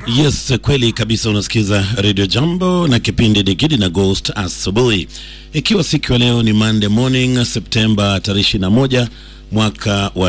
Yes, kweli kabisa. Unasikiza Radio Jambo na kipindi ni Gidi na Ghost asubuhi, ikiwa siku ya leo ni Monday morning Septemba tarehe 21 mwaka wa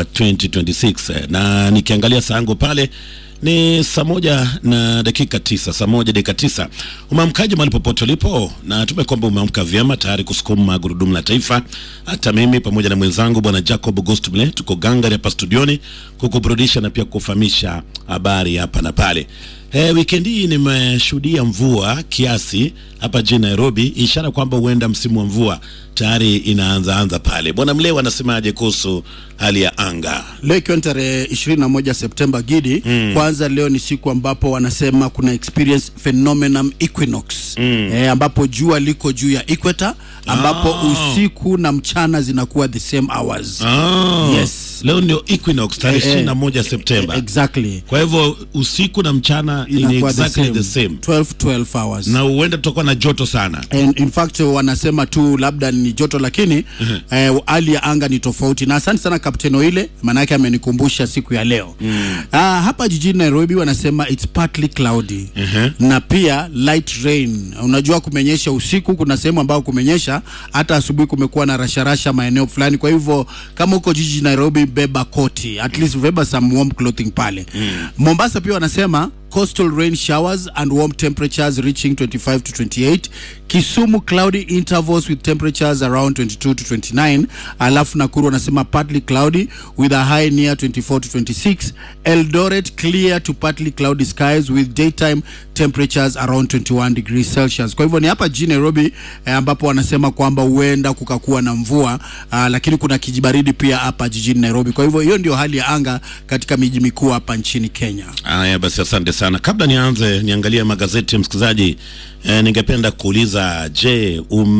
2026, na nikiangalia saa yangu pale ni saa moja na dakika tisa, saa moja dakika tisa. Umeamkaje mahali popote ulipo? Na tume kwamba umeamka vyema tayari kusukuma gurudumu la taifa. Hata mimi pamoja na mwenzangu bwana Jacob Gostumle tuko gangari hapa studioni kukuburudisha na pia kufahamisha habari hapa na pale. E, wikendi hii nimeshuhudia mvua kiasi hapa jijini Nairobi, ishara kwamba huenda msimu wa mvua tayari inaanza anza pale. Bwana Mlewa anasemaje kuhusu hali ya anga? Leo ikiwa ni tarehe 21 Septemba Gidi, kwanza leo ni siku ambapo wanasema kuna experience phenomenon equinox eh, ambapo jua liko juu ya equator ambapo usiku na mchana zinakuwa the same hours. Ah, Yes. leo ndio equinox tarehe Eh, ishirini na moja Septemba. Exactly. Kwa hivyo usiku na mchana ni Inakuwa exactly the same, 12 12 hours. na huenda tutakuwa na joto sana. And in fact wanasema tu labda ni joto lakini eh, hali ya anga ni tofauti. Na asante sana Kapteni Oile, maanake amenikumbusha siku ya leo. Ah, hapa jijini Nairobi wanasema it's partly cloudy na pia light rain. Unajua kumenyesha usiku, kuna sehemu ambayo kumenyesha, hata asubuhi kumekuwa na rasharasha maeneo fulani. Kwa hivyo kama uko jiji Nairobi, beba koti, at least beba some warm clothing pale. Mombasa pia wanasema coastal rain showers and warm temperatures reaching 25 to 28 kisumu cloudy intervals with temperatures around 22 to 29 alafu nakuru wanasema partly cloudy with a high near 24 to 26 eldoret clear to partly cloudy skies with daytime temperatures around 21 degrees celsius kwa hivyo ni hapa jijini nairobi eh, ambapo wanasema kwamba huenda kukakuwa na mvua ah, lakini kuna kijibaridi pia hapa jijini nairobi kwa hivyo hiyo ndio hali ya anga katika miji mikuu hapa nchini kenya Haya basi, asante sana. Kabla nianze niangalie magazeti, msikilizaji, eh, ningependa kuuliza, je,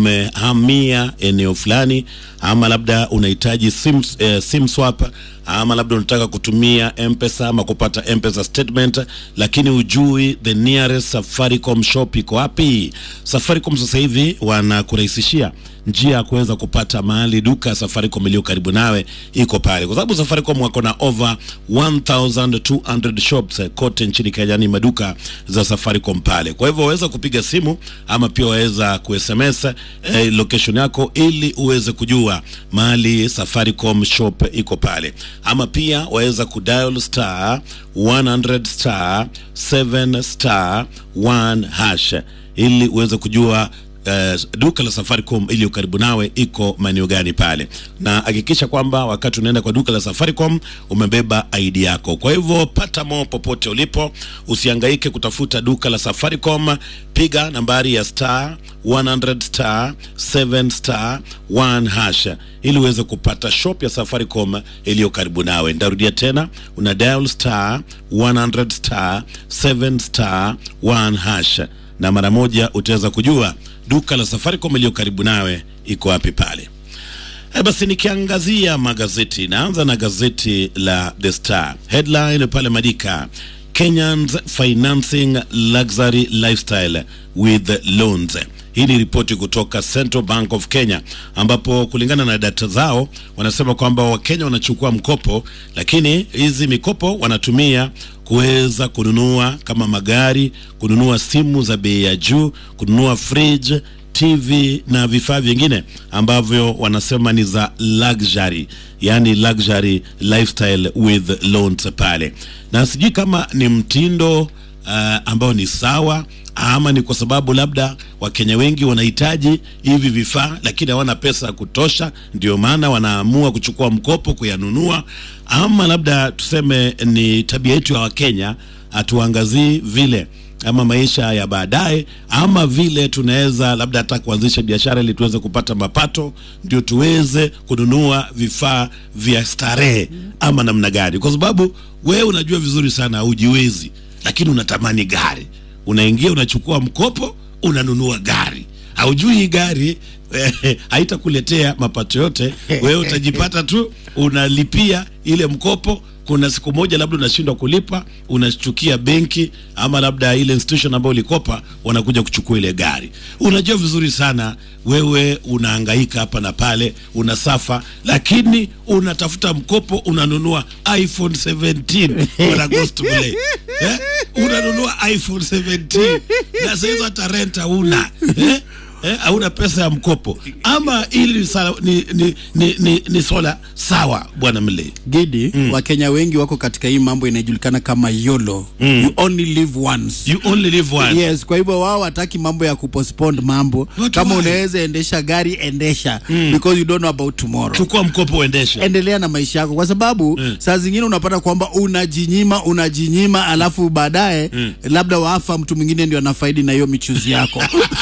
umehamia eneo fulani ama labda unahitaji sim, eh, sim swap ama labda unataka kutumia mpesa ama kupata mpesa statement, lakini ujui the nearest Safaricom shop iko wapi? Safaricom sasa hivi wanakurahisishia njia ya kuweza kupata mahali duka ya Safaricom iliyo karibu nawe iko pale, kwa sababu Safaricom wako na over 1200 shops eh, kote nchini Kenya, ni maduka za Safaricom pale. Kwa hivyo waweza kupiga simu ama pia waweza ku-SMS eh, location yako ili uweze kujua mahali Safaricom shop iko pale, ama pia waweza kudial star 100 star 7 star 1 hash ili uweze kujua Uh, duka la Safaricom iliyo karibu nawe iko maeneo gani pale, na hakikisha kwamba wakati unaenda kwa duka la Safaricom umebeba ID yako. Kwa hivyo pata mo popote ulipo, usihangaike kutafuta duka la Safaricom, piga nambari ya star 100 star 7 star 1 hash ili uweze kupata shop ya Safaricom iliyo karibu nawe. Ndarudia tena, una dial star 100 star 7 star 1 hash na mara moja utaweza kujua duka la Safaricom iliyo karibu nawe iko wapi pale. E, basi nikiangazia magazeti, naanza na gazeti la The Star. Headline pale madika Kenyans financing luxury lifestyle with loans. Hii ni ripoti kutoka Central Bank of Kenya, ambapo kulingana na data zao wanasema kwamba Wakenya wanachukua mkopo, lakini hizi mikopo wanatumia kuweza kununua kama magari, kununua simu za bei ya juu, kununua fridge TV na vifaa vingine ambavyo wanasema ni za luxury, yani luxury lifestyle with loans pale, na sijui kama ni mtindo uh, ambao ni sawa ama ni kwa sababu labda Wakenya wengi wanahitaji hivi vifaa lakini hawana pesa ya kutosha, ndio maana wanaamua kuchukua mkopo kuyanunua, ama labda tuseme ni tabia yetu ya Wakenya, hatuangazii vile ama maisha ya baadaye, ama vile tunaweza labda hata kuanzisha biashara ili tuweze kupata mapato, ndio tuweze kununua vifaa vya starehe, ama namna gani? Kwa sababu wewe unajua vizuri sana hujiwezi, lakini unatamani gari, unaingia unachukua mkopo, unanunua gari, haujui hii gari eh, haitakuletea mapato yote. Wewe utajipata tu unalipia ile mkopo kuna siku moja labda unashindwa kulipa, unashtukia benki ama labda ile institution ambayo ulikopa wanakuja kuchukua ile gari. Unajua vizuri sana wewe unahangaika hapa na pale, unasafa, lakini unatafuta mkopo, unanunua iPhone 17 on August Play eh? unanunua iPhone 17 na sasa hizo hata rent hauna eh? eh, hauna pesa ya mkopo ama ili sala, ni, ni, ni, ni, ni swala sawa bwana Mle. Gidi, Wakenya wengi wako katika hii mambo inayojulikana kama YOLO. You only live once. You only live once. Yes, kwa hivyo wao wataki mambo ya kupostpone mambo. What Kama why? unaweza endesha gari endesha because you don't know about tomorrow. Chukua mkopo uendeshe. endelea na maisha yako kwa sababu saa zingine unapata kwamba unajinyima unajinyima alafu baadaye labda waafa mtu mwingine ndio anafaidi na hiyo michuzi yako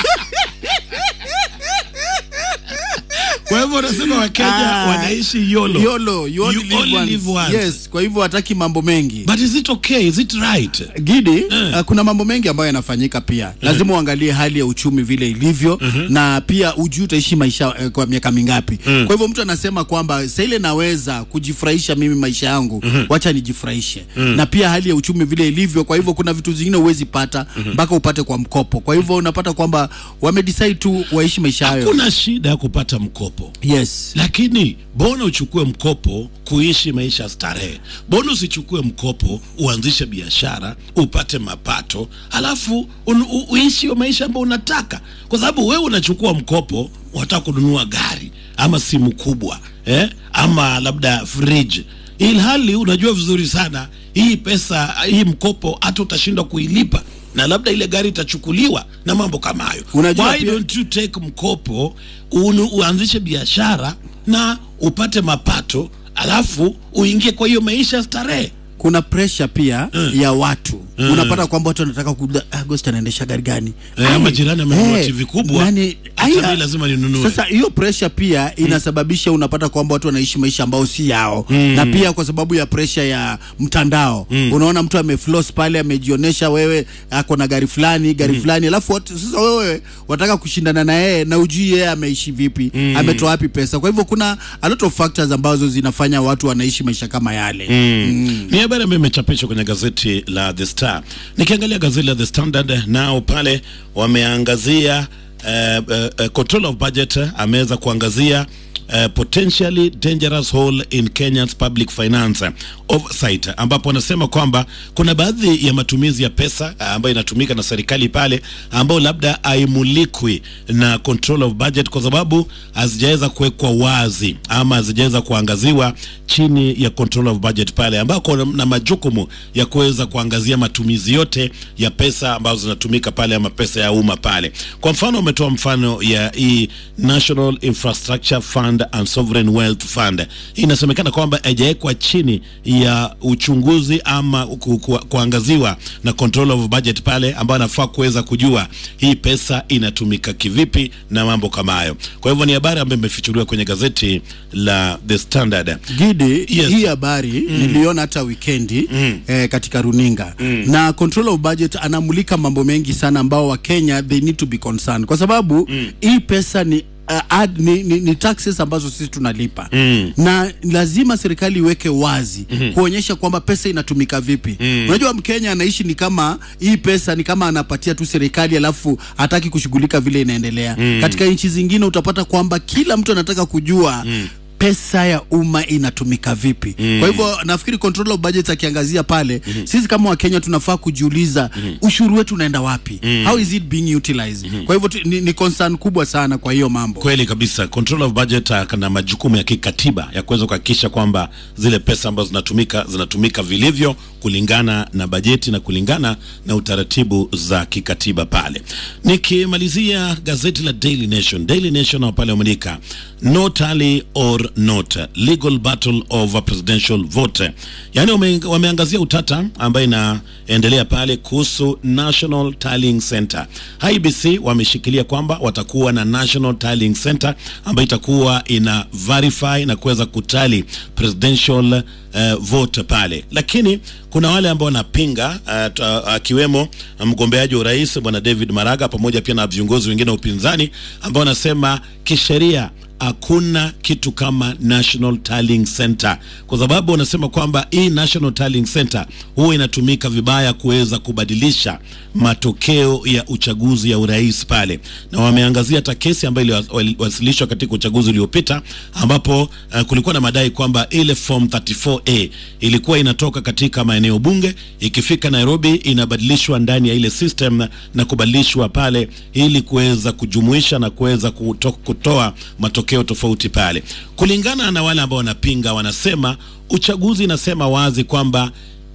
Kwa hivyo unasema Wakenya Ah, wanaishi YOLO. YOLO, you only You live only once. live once. yes kwa hivyo hataki mambo mengi But is it okay? Is it right? Gidi, uh, kuna mambo mengi ambayo yanafanyika pia. Lazima uangalie hali ya uchumi vile ilivyo na pia ujue utaishi maisha eh, kwa miaka mingapi. Kwa hivyo mtu anasema kwamba sasa ile naweza kujifurahisha mimi maisha yangu, wacha nijifurahishe. Na pia hali ya uchumi vile ilivyo, kwa hivyo kuna vitu zingine huwezi pata mpaka upate kwa mkopo. Kwa hivyo unapata kwamba wamedecide tu waishi maisha hayo. Hakuna shida ya kupata mkopo. Yes. lakini bona uchukue mkopo kuishi maisha ya starehe. Bona usichukue mkopo uanzishe biashara upate mapato, alafu un, u, uishi hiyo maisha ambayo unataka, kwa sababu wewe unachukua mkopo, unataka kununua gari ama simu kubwa eh? ama labda fridge, ilhali unajua vizuri sana hii pesa hii mkopo hata utashindwa kuilipa na labda ile gari itachukuliwa na mambo kama hayo. Unajua Why pia- don't you take mkopo unu, uanzishe biashara na upate mapato alafu uingie kwa hiyo maisha ya starehe kuna pressure pia ya watu unapata kwamba watu wanataka kuda Agost anaendesha gari gani Eh, Ai, ama jirani amenunua eh, TV kubwa, nani- hata ai, mimi lazima ninunue. Sasa hiyo pressure pia inasababisha unapata kwamba watu wanaishi maisha ambao si yao na pia kwa sababu ya pressure ya mtandao unaona mtu amefloss pale amejionyesha wewe ako na gari fulani gari fulani alafu watu, sasa wewe wataka kushindana na yeye na ujui yeye ameishi vipi ametoa wapi pesa kwa hivyo kuna a lot of factors ambazo zinafanya watu wanaishi maisha kama yale Ni habari ambayo imechapishwa kwenye gazeti la The Star. Nikiangalia gazeti la The Standard, nao pale wameangazia uh, uh, control of budget ameweza kuangazia uh, potentially dangerous hole in Kenya's public finance oversight, ambapo anasema kwamba kuna baadhi ya matumizi ya pesa uh, ambayo inatumika na serikali pale ambayo labda haimulikwi na control of budget kwa sababu hazijaweza kuwekwa wazi ama hazijaweza kuangaziwa chini ya control of budget pale ambako na majukumu ya kuweza kuangazia matumizi yote ya pesa ambazo zinatumika pale ama pesa ya umma pale. Kwa mfano, umetoa mfano ya hii National Infrastructure Fund and Sovereign Wealth Fund. Hii inasemekana kwamba haijawekwa chini ya uchunguzi ama ku, ku, kuangaziwa na control of budget pale, ambayo anafaa kuweza kujua hii pesa inatumika kivipi na mambo kama hayo. Kwa hivyo ni habari ambayo imefichuliwa kwenye gazeti la The Standard. Gidi, Yes. hii habari niliona hata wikendi eh, katika runinga na control of budget anamulika mambo mengi sana ambao Wakenya they need to be concerned kwa sababu hii pesa ni Uh, ad, ni, ni, ni taxes ambazo sisi tunalipa na lazima serikali iweke wazi kuonyesha kwamba pesa inatumika vipi. Unajua Mkenya anaishi ni kama hii pesa ni kama anapatia tu serikali alafu hataki kushughulika vile inaendelea. Katika nchi zingine utapata kwamba kila mtu anataka kujua pesa ya umma inatumika vipi. Kwa hivyo nafikiri control of budget akiangazia pale, sisi kama Wakenya tunafaa kujiuliza ushuru wetu unaenda wapi? How is it being utilized? Kwa hivyo tu- ni, ni concern kubwa sana kwa hiyo mambo. Kweli kabisa, control of budget uh, kana majukumu ya kikatiba ya kuweza kuhakikisha kwamba zile pesa ambazo zinatumika zinatumika vilivyo kulingana na bajeti na kulingana na utaratibu za kikatiba pale. Nikimalizia gazeti la Daily Nation, Daily Nation pale wameandika no tally or not legal battle over presidential vote, yaani wame, wameangazia utata ambayo inaendelea pale kuhusu National Tallying Center. IBC wameshikilia kwamba watakuwa na National Tallying Center ambayo itakuwa ina verify na kuweza kutali presidential uh, vote pale, lakini kuna wale ambao wanapinga uh, t- uh, akiwemo mgombeaji wa urais bwana David Maraga pamoja pia na viongozi wengine wa upinzani ambao wanasema kisheria hakuna kitu kama National Tallying Center, kwa sababu wanasema kwamba hii National Tallying Center huwa inatumika vibaya kuweza kubadilisha matokeo ya uchaguzi ya urais pale, na wameangazia hata kesi ambayo iliwasilishwa katika uchaguzi uliopita, ambapo uh, kulikuwa na madai kwamba ile form 34A ilikuwa inatoka katika maeneo bunge, ikifika Nairobi inabadilishwa ndani ya ile system na, na kubadilishwa pale ili kuweza kujumuisha na kuweza kuto, kutoa matokeo tofauti pale. Kulingana na wale ambao wanapinga, wanasema uchaguzi inasema wazi kwamba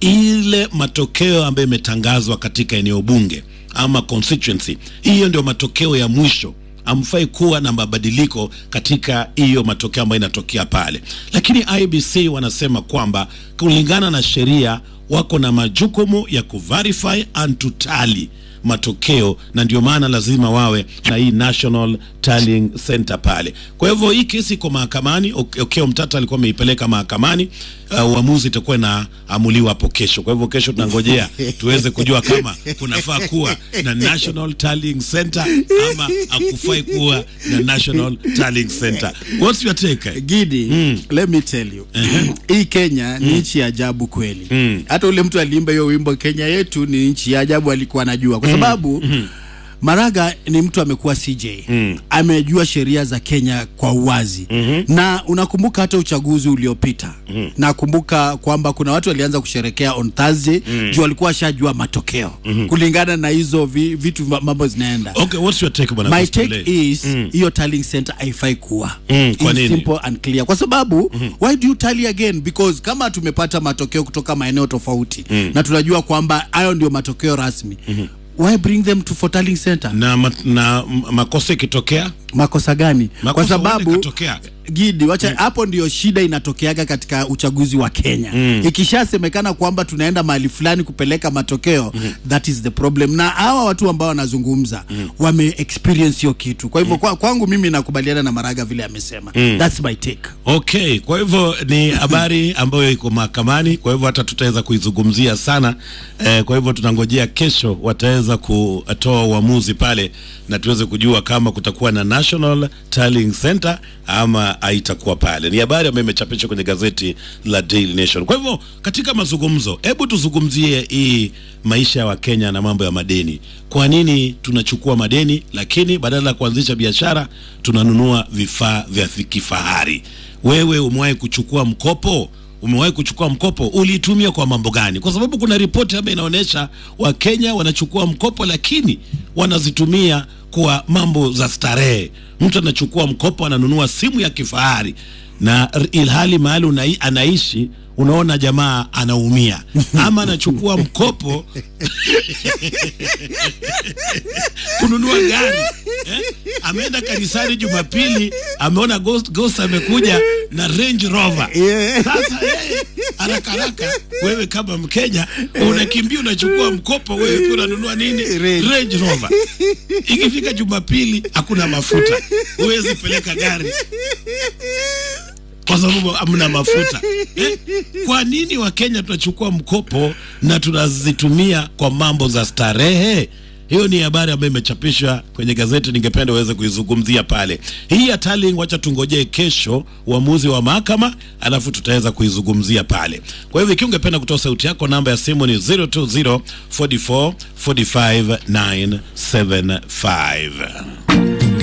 ile matokeo ambayo imetangazwa katika eneo bunge ama constituency, hiyo ndio matokeo ya mwisho amfai kuwa na mabadiliko katika hiyo matokeo ambayo inatokea pale, lakini IBC wanasema kwamba kulingana na sheria wako na majukumu ya kuverify and to tally matokeo na ndio maana lazima wawe na hii National Tallying Center pale. Kwa hivyo hii kesi iko mahakamani. Okeo Mtata alikuwa ameipeleka mahakamani, uamuzi uh, itakuwa inaamuliwa hapo kesho. Kwa hivyo kesho tunangojea tuweze kujua kama kunafaa kuwa na National Tallying Center ama hakufai kuwa na National Tallying Center. What's your take? Gidi, mm. let me tell you. Hii Kenya ni nchi ya ajabu kweli. Hata ule mtu aliimba hiyo wimbo Kenya yetu ni nchi ya ajabu alikuwa anajua kwa sababu mm. Maraga ni mtu amekuwa CJ mm. amejua sheria za Kenya kwa uwazi mm -hmm. na unakumbuka hata uchaguzi uliopita mm -hmm. nakumbuka kwamba kuna watu walianza kusherekea on Thursday mm. juu walikuwa washajua matokeo mm -hmm. kulingana na hizo vi, vitu mambo zinaenda. Okay, what's your take bwana? My take is hiyo mm. tallying center haifai kuwa mm, kwa nini? simple and clear kwa sababu mm -hmm. why do you tally again because kama tumepata matokeo kutoka maeneo tofauti mm. na tunajua kwamba hayo ndio matokeo rasmi mm -hmm why bring them to for tallying center na, ma, na makosa ikitokea makosa gani Makosa kwa sababu ikatokea. Gidi wacha hapo mm. ndio shida inatokeaga katika uchaguzi wa Kenya mm. ikishasemekana kwamba tunaenda mahali fulani kupeleka matokeo mm. that is the problem na hawa watu ambao wanazungumza mm. wame experience hiyo kitu kwa hivyo mm. kwa, kwangu mimi nakubaliana na Maraga vile amesema mm. that's my take okay kwa hivyo ni habari ambayo iko mahakamani kwa hivyo hata tutaweza kuizungumzia sana eh, kwa hivyo tunangojea kesho wataweza kutoa uamuzi pale na tuweze kujua kama kutakuwa na National Tallying Center ama haitakuwa pale. Ni habari ambayo imechapishwa kwenye gazeti la Daily Nation. Kwa hivyo katika mazungumzo, hebu tuzungumzie hii maisha ya Wakenya na mambo ya madeni. Kwa nini tunachukua madeni, lakini badala ya kuanzisha biashara tunanunua vifaa vya kifahari? Wewe umewahi kuchukua mkopo? Umewahi kuchukua mkopo? Uliitumia kwa mambo gani? Kwa sababu kuna ripoti ambayo inaonyesha Wakenya wanachukua mkopo, lakini wanazitumia kwa mambo za starehe. Mtu anachukua mkopo, ananunua simu ya kifahari, na ilhali mahali anaishi unaona jamaa anaumia, ama anachukua mkopo kununua gari eh? Ameenda kanisani Jumapili, ameona ghost, ghost amekuja na Range Rover. Sasa yeye haraka haraka, wewe kama Mkenya unakimbia unachukua mkopo, wewe pia unanunua nini? Range Rover. Ikifika Jumapili hakuna mafuta, huwezi peleka gari kwa sababu hamna mafuta eh? Kwa nini Wakenya tunachukua mkopo na tunazitumia kwa mambo za starehe? Hiyo ni habari ambayo imechapishwa kwenye gazeti, ningependa uweze kuizungumzia pale. Hii ya tallying, wacha tungojee kesho uamuzi wa mahakama, alafu tutaweza kuizungumzia pale. Kwa hivyo ikiwa ungependa kutoa sauti yako, namba ya simu ni 020 44 45 975.